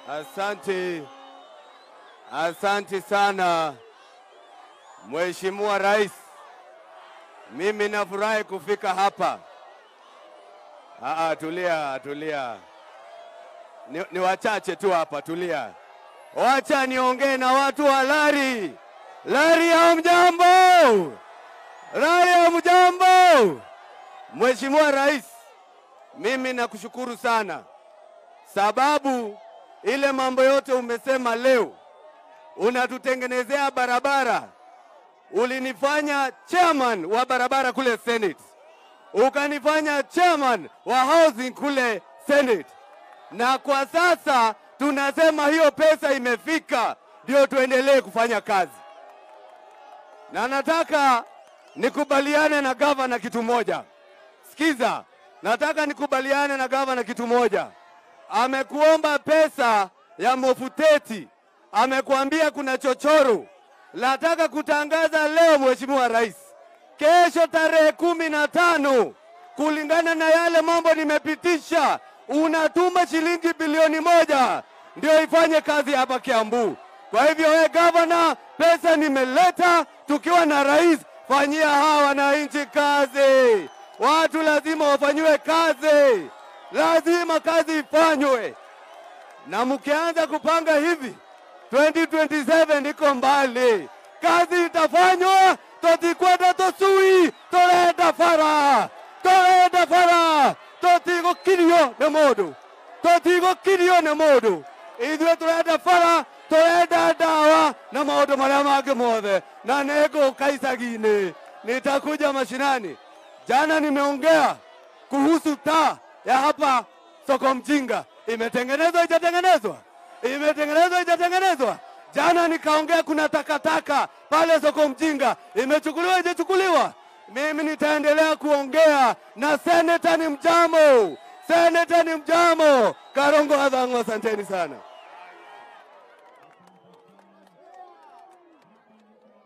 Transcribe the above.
Asante, asante sana Mheshimiwa Rais, mimi nafurahi kufika hapa. Aa, tulia tulia, ni, ni wachache tu hapa, tulia. Wacha niongee na watu wa Lari. Lari ya mjambo, Lari ya mjambo. Mheshimiwa Rais, mimi nakushukuru sana sababu ile mambo yote umesema leo, unatutengenezea barabara. Ulinifanya chairman wa barabara kule Senate, ukanifanya chairman wa housing kule Senate, na kwa sasa tunasema hiyo pesa imefika, ndio tuendelee kufanya kazi. Na nataka nikubaliane na gavana kitu moja. Sikiza, nataka nikubaliane na gavana kitu moja. Amekuomba pesa ya Mofuteti, amekuambia kuna chochoro. Nataka kutangaza leo, Mheshimiwa Rais, kesho tarehe kumi na tano, kulingana na yale mambo nimepitisha, unatuma shilingi bilioni moja ndio ifanye kazi hapa Kiambu. Kwa hivyo, we gavana, pesa nimeleta, tukiwa na rais, fanyia hawa wananchi kazi. Watu lazima wafanyiwe kazi, lazima kazi ifanywe, na mkianza kupanga hivi 2027 iko mbali, kazi itafanywa, totikwenda tosui torenda fara torenda fara totigokirio nĩ mũndũ totigokirio nĩ mũndũ ithuĩ tũrenda bara tũrenda ndawa na maũndũ marĩa mangĩ mothe na nĩngũka icagi-inĩ nitakuja mashinani jana nimeongea kuhusu taa ya hapa soko mjinga imetengenezwa ijatengenezwa imetengenezwa ijatengenezwa jana nikaongea kuna takataka pale soko mjinga imechukuliwa ijachukuliwa mimi nitaendelea kuongea na seneta ni mjamo seneta ni mjamo karongo adhangu asanteni sana